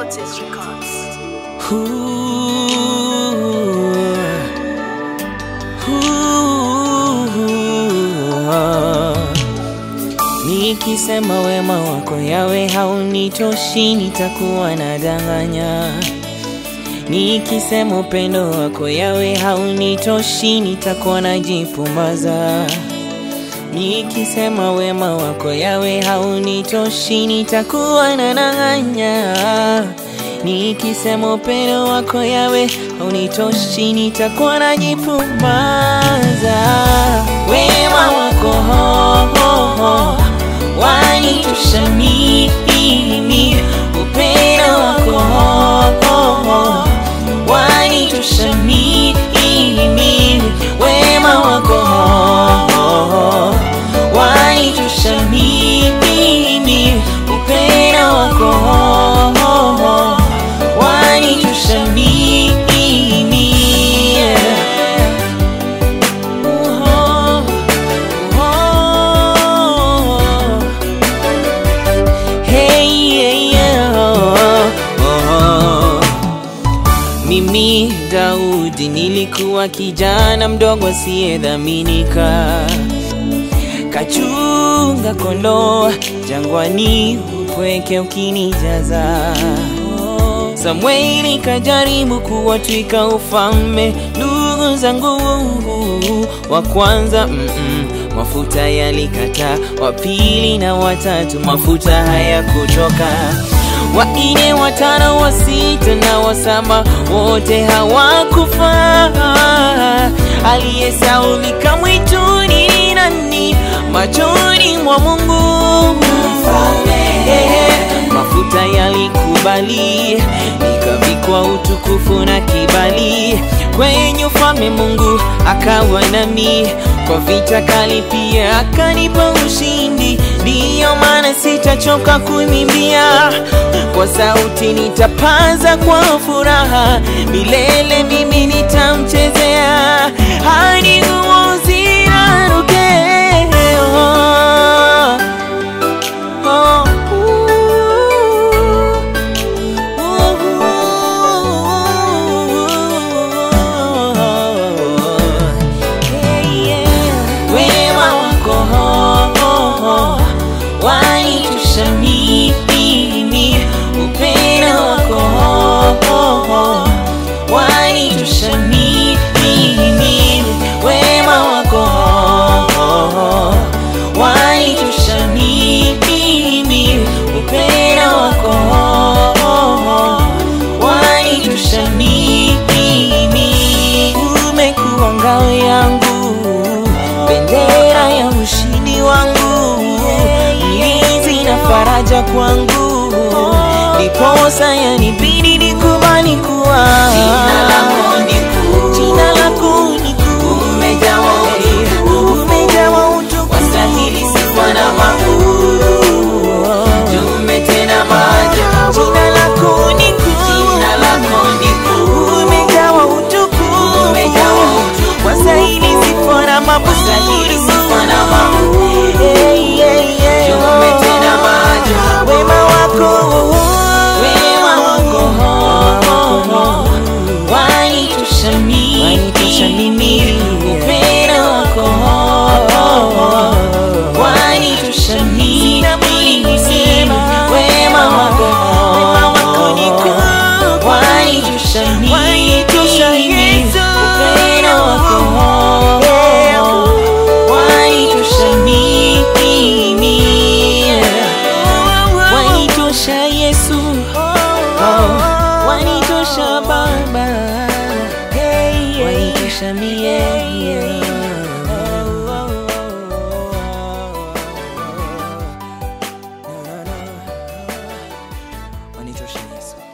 Princess Records. Nikisema wema wako yawe haunitoshi, nitakuwa nadanganya. Nikisema upendo wako yawe haunitoshi, nitakuwa najipumbaza. Nikisema wema wako yawe haunitoshi, nitakuwa nadanganya. Nikisema upendo wako yawe haunitoshi, nitakuwa najipumbaza. Wema wako ho, ho, ho, wanitosha mimi, upendo wako ho, ho, ho, wanitosha mimi, wema wako ho, ho, ho, wanitosha mimi, upendo wako ho, ho, ho, wanitosha mimi. Oh, oh, hey, yeah, yeah, oh, oh. Mimi Daudi nilikuwa kijana mdogo asiyedhaminika, kachunga kondoo jangwani, upweke ukinijaza. Samueli kajaribu kuwatwika ufalme ndugu zangu wa kwanza mm -mm, mafuta yalikata, wa pili na watatu mafuta hayakutoka, wa nne, watano, wa sita na wa saba wote hawakufa. Aliyesaulika mwituni ni nani machoni mwa Mungu? Eh, mafuta yalikubali, nikavikwa utukufu na kibali kwenye ufalme. Mungu akawa nami, kwa vita kali pia akanipa ushindi. Ndiyo maana sitachoka kuimbia, kwa sauti nitapaza kwa furaha, milele mimi nitamchezea hadi nguvu ziraruke. Oh, wema wako wanitosha mimi, upendo wako wanitosha mimi, wema wako wanitosha mimi, upendo wako wanitosha mimi. Umekuwa ngao yangu, bendera ya ushindi wangu, mlinzi na faraja kwangu, ndiposa yanibidi nikubali kuwa Jina lako ni kuu. Jina lako ni kuu. Umejawa utukufu. Umejawa utukufu. Wastahili sifa na makuu. Umetenda maajabu. Jina lako ni kuu. Jina lako ni kuu. Umejawa utukufu. Umejawa utukufu. Wastahili sifa na maburi. Wastahili sifa na maburi. Hey, hey, hey, oh. Umetenda maajabu. Wema wako Wema wako wanitosha mimi, upendo wako wanitosha mimi, wema wako wanitosha mimi, upendo wako wanitosha mimi, wanitosha Yesu, oh, wanitosha Baba, wanitosha mie wanitosha Yesu.